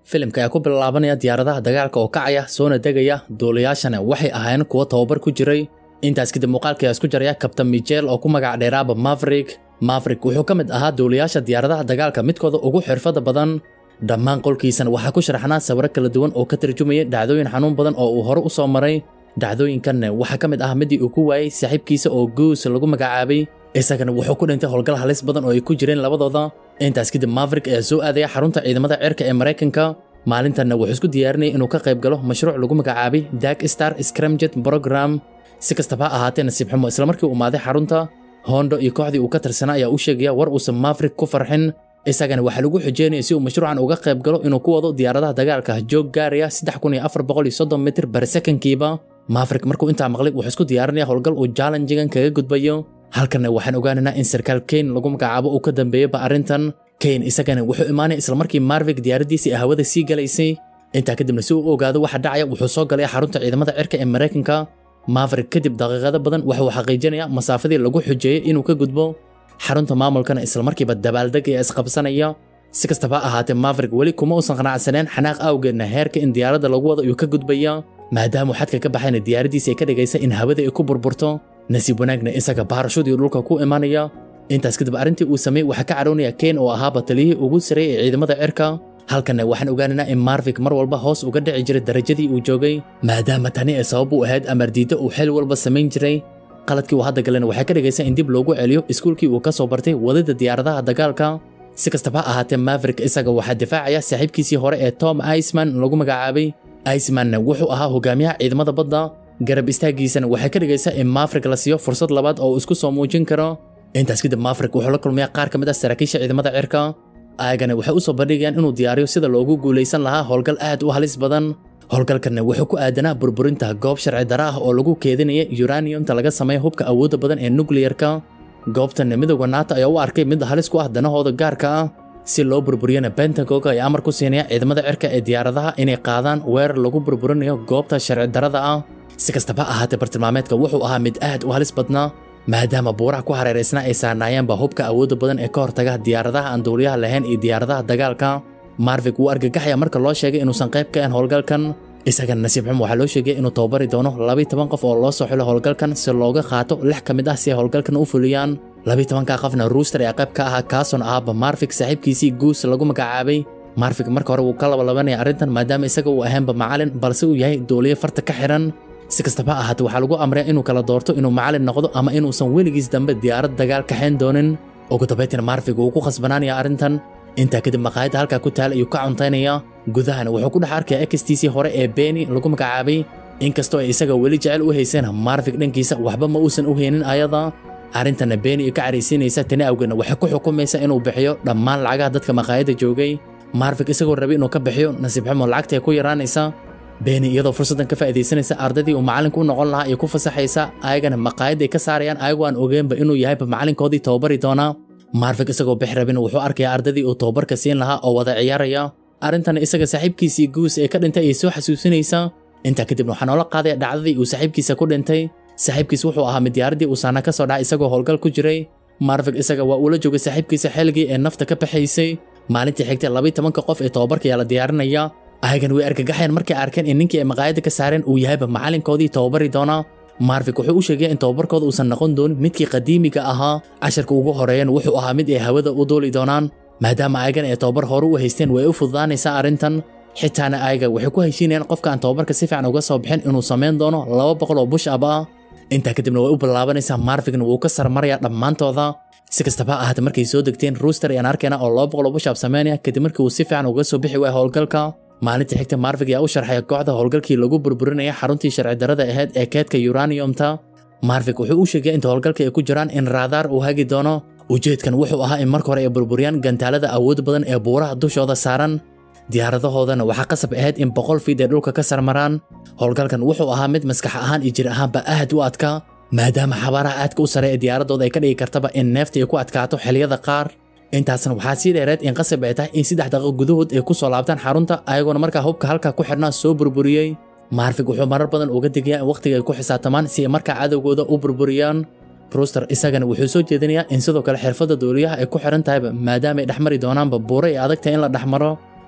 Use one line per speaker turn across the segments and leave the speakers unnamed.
filimka ayaa ku bilaabanaya diyaaradaha dagaalka oo kacaya soona degaya duulayaashana waxay ahaayeen kuwo tababar ku jiray intaas kadib muuqaalka ayaa isku jaraya kabtan michel oo ku magac dheeraaba maverick maverick wuxuu ka mid ahaa duulayaasha diyaaradaha dagaalka midkooda ugu xirfada badan dhammaan qolkiisana waxaa ku sharaxnaa sawiro kala duwan oo ka tarjumaya dhacdooyin xanuun badan oo uu hore u soo maray dhacdooyinkanna waxaa ka mid ah midii uu ku waayey saaxiibkiisa oo guus lagu magacaabay isagana wuxuu ku dhintay howlgal halis badan oo ay ku jireen labadooda intaas kadib maverick ayaa soo aadaya xarunta ciidamada cirka ee maraykanka maalintanna wuxuu isku diyaarinayay inuu ka qayb galo mashruuc lagu magacaabay dag star scramjet program si kastaba ha ahaatee nasiib xumo islamarkii uu maaday xarunta hondo iyo kooxdii uu ka tirsanaa ayaa u sheegaya war uusan maverick ku farxin isagana waxaa lagu xujeynaya si uu mashruucan uga qayb galo inuu ku wado diyaaradaha dagaalka joog gaaraya mitir bar sekankiiba maverick markuu intaa maqlay wuxuu isku diyaarinaya howlgal uu jallenjigan kaga gudbayo halkanna waxaan ogaanaynaa in sarkaal kane lagu magacaabo uu ka dambeeyaba arrintan kane isagana wuxuu imaanaya islamarkii marvik diyaaradiisii ee hawada sii galaysay intaa kadibna si uu u ogaado waxa dhacaya wuxuu soo galaya xarunta ciidamada cirka ee maraykanka maverick kadib daqiiqado badan waxuu xaqiijinaya masaafadii lagu xujeeyey inuu ka gudbo xarunta maamulkana islamarkiiba dabaaldeg ee isqabsanaya si kastaba ha ahaatee maverick weli kuma uusan qanacsaneen xanaaq awgeedna heerka in diyaaradda lagu wado uu ka gudbaya maadaamuu xadka ka baxayna diyaaradiisa ay ka dhigaysa in hawada ay ku burburto nasiib wanaagna isaga baarashudii dhulka ku imanaya intaas kadib arrintii uu sameeyey waxaa ka cadhoonaya kane oo ahaaba taliyihii ugu sareeyay ee ciidamada cirka halkanna waxaan ogaanaynaa in marvik mar walba hoos uga dhici jiray darajadii uu joogay maadaama tani ay sabab u ahayd amardiidda uu xil walba samayn jiray qaladkii uu hadda galena waxay ka dhigaysaa in dib loogu celiyo iskuulkii uu ka soo bartay wadida diyaaradaha dagaalka si kastaba ha ahaatee maverick isaga waxaa difaacaya saaxiibkiisii hore ee tom iceman lagu magacaabay icemanna wuxuu ahaa hogaamiyaha ciidamada badda garab istaagiisana waxay ka dhigaysaa in maverick la siiyo fursad labaad oo uu isku soo muujin karo intaas kadib maverick wuxuu la kulmaya qaar ka mid ah saraakiisha ciidamada cirka ayagana waxay u soo bandhigayaan inuu diyaariyo sida loogu guulaysan lahaa howlgal aad u halis badan howlgalkanna wuxuu ku aadanaa burburinta goob sharci dara ah oo lagu keedinaya uraniumta laga sameeya hubka awoodda badan ee nukliyarka goobtanna midowda nato ayaa u arkay mid halis ku ah danahooda gaarka ah si loo burburiyana bentagoga ay amar ku siinaya ciidamada cirka ee diyaaradaha inay qaadaan weerar lagu burburinayo goobta sharci darada ah si kastaba ahaatee bartilmaameedka wuxuu ahaa mid aad u halis badnaa maadaama buuraha ku hareeraysnaa ay saarnaayeenba hubka awoodda badan ee ka hortaga diyaaradaha aan duuliyaha lahayn iyo diyaaradaha dagaalka marvik wuu argagaxaya marka loo sheegay inuusan qayb ka ahayn howlgalkan isagana nasiib xum waxaa loo sheegay inuu tababari doono labiyi toban qof oo loo soo xilo howlgalkan si looga qaato lix ka mid ah si ay howlgalkan u fuliyaan labiyi tobanka qofna ruuster ee qayb ka ahaa kaason ahaaba marvik saaxiibkiisii guus lagu magacaabay marvik marka hore wuu ka labalabanaya arrintan maadaama isaga uu ahaanba macalin balse uu yahay duuliye farta ka xiran si kastaba ha ahaatee waxaa lagu amraya inuu kala doorto inuu macalin noqdo ama inuusan weligiis dambe diyaarad dagaal kaxayn doonin ugu dambaytina marvik wuu ku khasbanaanaya arrintan intaa kadib maqaayadda halkaa ku taala ayuu ka cuntaynaya gudahana wuxuu ku dhex arkaya ekstiisii hore ee beeni lagu magacaabay inkastoo ay isaga weli jecel u hayseen marvik dhankiisa waxba ma uusan u haynin ayada arrintanna beeni ka caraysiinaysa tani awgeedna waxay ku xukumaysa inuu bixiyo dhammaan lacagaha dadka maqaayadda joogay marvik isagoo rabay inuu ka bixiyo nasiib xumo lacagta ay ku yaraanaysa beeni iyadoo fursaddan ka faa'iidaysanaysa ardaydii uu macalinku u noqon lahaa ay ku fasaxaysa ayagana maqaayadday ka saarayaan ayagoo aan ogeenba inuu yahayba macalinkoodii tababari doonaa marvik isagoo bix rabin wuxuu arkaya ardadii uu tababarka siin lahaa oo wada ciyaaraya arrintan isaga saaxiibkiisii guus ee ka dhintay ay soo xasuusinaysa intaa kadibna waxaa noola qaadaya dhacdadii uu saaxiibkiisa ku dhintay saaxiibkiis wuxuu ahaa mid diyaaradii uu saana ka soo dhacay isagoo howlgal ku jiray marvik isaga waa uula joogay saaxiibkiisa xilligii ee nafta ka baxaysay maalintii xigtay labiyi tobanka qof ee tababarka ayaa la diyaarinaya ayagan way argagaxayaan markay arkeen in ninkii ay maqaayadda ka saareen uu yahayba macalinkoodii tababari doonaa marvik wuxuu u sheegaya in tababarkooda uusan noqon doonin midkii qadiimiga ahaa casharka ugu horeeyan wuxuu ahaa mid ay hawada u duuli doonaan maadaama ayagan ay tababar hore u haysteen way u fududaanaysaa arrintan xitaana ayaga waxay ku heshiinayaan qofka aan tababarka si fiican uga soo bixin inuu samayn doono laba boqol oo bush ab ah intaa kadibna way u bilaabanaysaa marvikna wuu ka sarmaraya dhammaantooda si kastaba ha ahaatee markay soo degteen ruuster ayaan arkayna oo laba boqol oo bush ab samaynaya kadib markii uu si fiican uga soo bixi waaya howlgalka maalintii xigta marvik ayaa u sharxaya kooxda howlgalkii lagu burburinaya xaruntii sharci darada ahayd ee keedka uraniumta marvik wuxuu u sheegaya inta howlgalka ay ku jiraan in raadaar uu hagi doono ujeedkan wuxuu ahaa in marka hore ay burburiyaan gantaalada awood badan ee buuraha dushooda saaran diyaaradahoodana waxaa qasab ahayd in boqol fiid ay dhulka ka sarmaraan howlgalkan wuxuu ahaa mid maskax ahaan iyo jir ahaanba aad u adkaa maadaama xabaaraha aadka u sare ee diyaaradooda ay ka dhigi kartaba in neefta ay ku adkaato xilliyada qaar intaasna waxaa sii dheereed in qasab ay tahay in saddex daqiiqo gudahood ay ku soo laabtaan xarunta ayagoona markaa hubka halkaa ku xidhnaa soo burburiyey marvik wuxuu marar badan uga digayaa in wakhtiga ay ku xisaabtamaan si ay markaa cadowgooda u burburiyaan ruster isagana wuxuu soo jeedinayaa in sidoo kale xirfadda duuliyaha ay ku xiran tahayba maadaama ay dhexmari doonaanba buuro ay adagtahay in la dhexmaro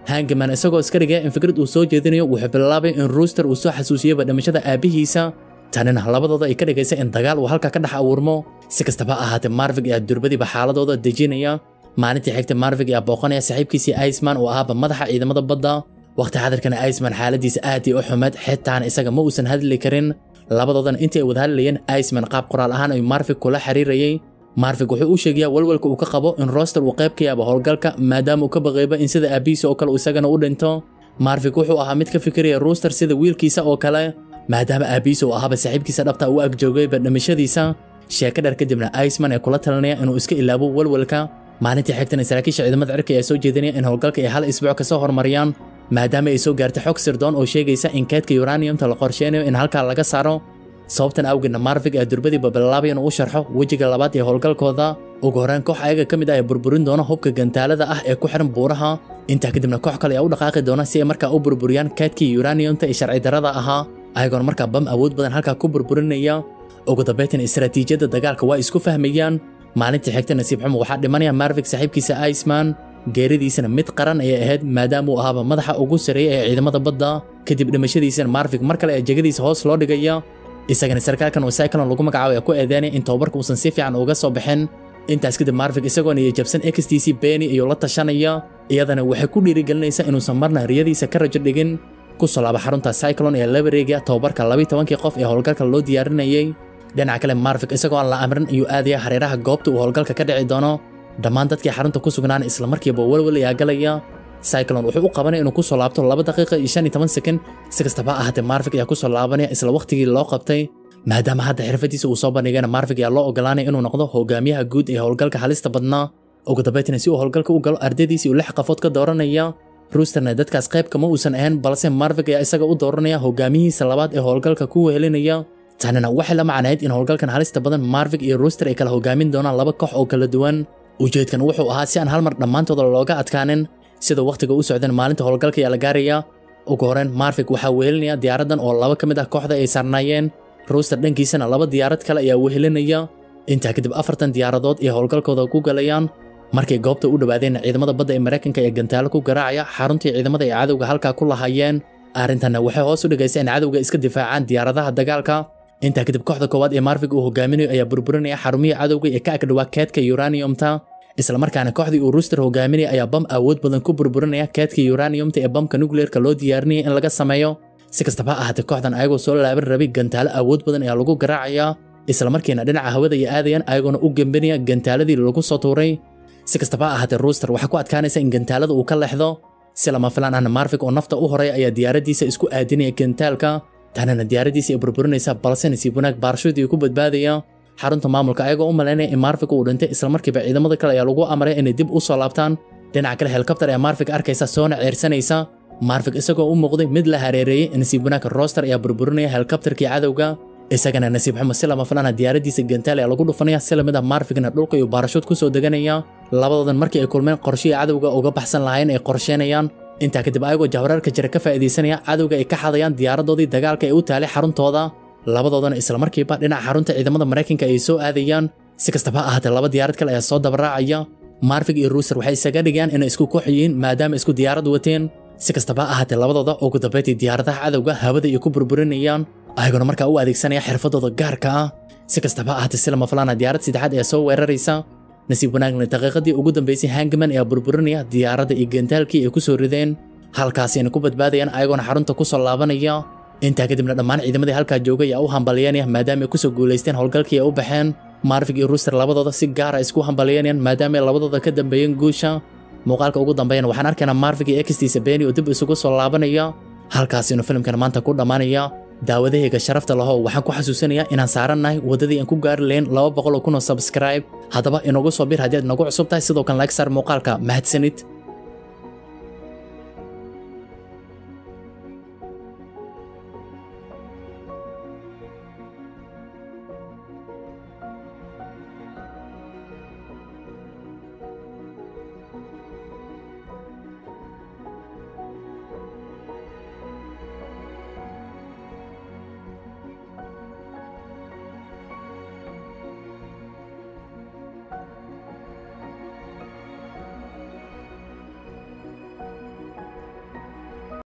hangaman isagoo iska dhigaya in fikrad uu soo jeedinayo wuxuu bilaabay in ruuster uu soo xasuusiyaba dhimashada aabbihiisa tanina labadooda ay ka dhigaysa in dagaal uu halkaa ka dhex abuurmo si kastaba ahaatee marvig ayaa durbadiiba xaaladooda dejinaya maalintii xigta marvig ayaa booqanaya saaxiibkiisii iceman oo ahaaba madaxa ciidamada badda waqti xadirkana iceman xaaladiisa aad ii u xumeed xitaana isaga ma uusan hadli karin labadoodan intii ay wada hadlayeen iceman qaab qoraal ahaan ayuu marvig kula xiriirayay marvig wuxuu u sheegayaa walwalka uu ka qabo in roster uu qayb ka yaaba howlgalka maadaama uu ka baqayba in sida aabbihiisa oo kale uu isagana u dhinto marvig wuxuu ahaa mid ka fikiraya rooster sida wiilkiisa oo kale maadaama aabbihiisa uu ahaaba saaxiibkiisa dhabta u agjoogayba dhimashadiisa sheeko dheer kadibna iceman ee kula talinaya inuu iska ilaabo walwalka maalintii xigtana saraakiisha ciidamada cirka ayaa soo jeedinaya in howlgalka ay hal isbuuc ka soo hormariyaan maadaama ay soo gaartay xog sirdoon oo sheegaysa in keedka uraniumta la qorsheynayo in halkaa laga saaro sababtan awgeedna marvig ee durbadiiba bilaabay inuu u sharxo wejiga labaad ee howlgalkooda ugu horreyn koox ayaga ka mid ah ee burburin doona hubka gantaalada ah ee ku xiran buuraha intaa kadibna koox kale ayaa u dhaqaaqi doona si ay markaa u burburiyaan keedkii uraniumta ee sharci darrada ahaa ayagoona markaa bam awood badan halkaa ku burburinaya ugu dambaytan istaraatiijiyadda dagaalka waa isku fahmayaan maalintii xigta nasiib xumo waxaa dhimanaya marvig saaxiibkiisa iceman geeridiisana mid qaran ayay ahayd maadaama uu ahaaba madaxa ugu sareeya ee ciidamada badda kadib dhimashadiisana marvig mar kale ee jegadiisa hoos loo dhigaya isagana sarkaalkan oo cyclon lagu magacaabo ee ku eedeynaya in tababarka uusan si fiican uga soo baxin intaas kadib marvig isagoona iyo jabsan xtc beni iyo la tashanaya iyadana waxay ku dhiirigelinaysaa inuusan marna riyadiisa ka rajo dhigin ku soo laaba xarunta cyclon ee labareega tababarka labiyi tobankii qof ee howlgalka loo diyaarinayay dhinaca kale marvig isagoo aan la amrin ayuu aadaya hareeraha goobta uu howlgalka ka dhici doono dhammaan dadkii xarunta ku sugnaana islamarkiiba walwal ayaa galaya cyclon wuxuu u qabanaya inuu ku soo laabto laba daqiiqa iyo shan iyo toban sekond si kastaba ahaatee marvig ayaa ku soo laabanaya isla waqtigii loo qabtay maadaama hadda xirfadiisa uu soo bandhigayna marvig ayaa loo ogolaanaya inuu noqdo hogaamiyaha guud ee howlgalka halista badnaa ugu dambaytana si uu howlgalka u galo ardaydiisii uu lix qafood ka dooranaya ruusterna dadkaas qayb kama uusan ahayn balse marvig ayaa isaga u dooranaya hogaamiyihiisa labaad ee howlgalka ku wehelinaya tanina waxay la macnayd in howlgalkan halista badan marvig iyo rooster ay kala hogaamin doonaan laba koox oo kala duwan ujeedkan wuxuu ahaa si aan hal mar dhammaantooda looga adkaanin sida wakhtiga u socdeen maalinta howlgalka ayaa la gaaraya ugu horreyn marvig waxaa wehelinaya diyaaraddan oo laba ka mid ah kooxda ay saarnaayeen rooster dhankiisana laba diyaarad kale ayaa wehelinaya intaa kadib afartan diyaaradood iyo howlgalkooda ku galayaan markay goobta u dhowaadeen ciidamada badda ee maraykanka ee gantaalo ku garaacaya xaruntii ciidamada ay cadowga halkaa ku lahaayeen arrintanna waxay hoos u dhigaysa in cadowga iska difaacaan diyaaradaha dagaalka intaa kadib kooxda koowaad ee marvig uu hogaaminayo ayaa burburinaya xarumihii cadowga ee ka agdhawaa keedka uraniumta islamarkaana kooxdii uu rooster hogaaminaya ayaa bam awood badan ku burburinaya keedka uraniumta ee bamka nukleerka loo diyaarinaya in laga sameeyo si kastaba ahaatee kooxdan ayagoo soo laaban rabay gantaalo awood badan ayaa lagu garaacaya islamarkiina dhinaca hawada ay aadayaan ayagoona u gembinaya gantaaladii lagu soo tuuray si kastaba ahaatee rooster waxaa ku adkaanaysa in gantaalada uu ka leexdo si lama filaan ahna marvig oo nafta u horay ayaa diyaaradiisa isku aadinaya gantaalka tanana diyaaradiisa ay burburinaysa balse nasiib wanaag baarshuudii ku badbaadaya xarunta maamulka ayagoo u malaynaya in marvig uu dhintay islamarkiiba ciidamada kale ayaa lagu amray inay dib u soo laabtaan dhinaca kale helikobtar ee marvig arkaysa soona ceersanaysa marvig isagoo u muuqday mid la hareereeyey nasiib wanaag roster ayaa burburinaya helikobtarkii cadowga isagana nasiib xumo si lama filana diyaaradiisa gantaal ayaa lagu dhufanaya si lamid ah marvigna dhulka iyo baarashuud ku soo deganaya labadoodan markii ay kulmeen qorshihii cadowga uga baxsan lahayn ay qorsheenayaan intaa kadib ayagoo jahwareerka jira ka faa'iidaysanaya cadowga ay ka xadayaan diyaaradoodii dagaalka ee u taalay xaruntooda labadoodana islamarkiiba dhinaca xarunta ciidamada maraykanka ay soo aadayaan si kastaba ha ahaatee laba diyaarad kale ayaa soo dabaraacaya marvig iyo ruuser waxay isaga dhigayaan inay isku koox yihiin maadaama isku diyaarad wateen si kastaba ha ahaatee labadooda ugu dambayntii diyaaradaha cadowga hawada ay ku burburinayaan ayagoona markaa u adeegsanaya xirfadooda gaarka ah si kastaba ha ahaatee si lama filaana diyaarad saddexaad ayaa soo weeraraysa nasiib wanaagna daqiiqadii ugu dambaysay hangman ayaa burburinaya diyaaradda iyo gantaalkii ay ku soo rideen halkaasina ku badbaadayaan ayagoona xarunta ku soo laabanaya intaa kadibna dhammaan ciidamadii halkaa joogay ayaa u hambalyeynaya maadaama ay ku soo guulaysteen howlgalkii ay u baxeen marvig iyo ruuster labadooda si gaara isku hambalyeynayaan maadaama ay labadooda ka dambeeyeen guusha muuqaalka ugu dambeeyana waxaan arkaynaa marvig iyo extiisa beni oo dib isugu soo laabanaya halkaasinu filimkan maanta ku dhammaanaya daawadahayga sharafta lahow waxaan ku xasuusinayaa inaan saarannahay waddadii aan ku gaari lahayn laba boqol oo kun oo subscribe haddaba inagu soo bir haddii aad nagu cusub tahay sidoo kan like saar muuqaalka mahadsanid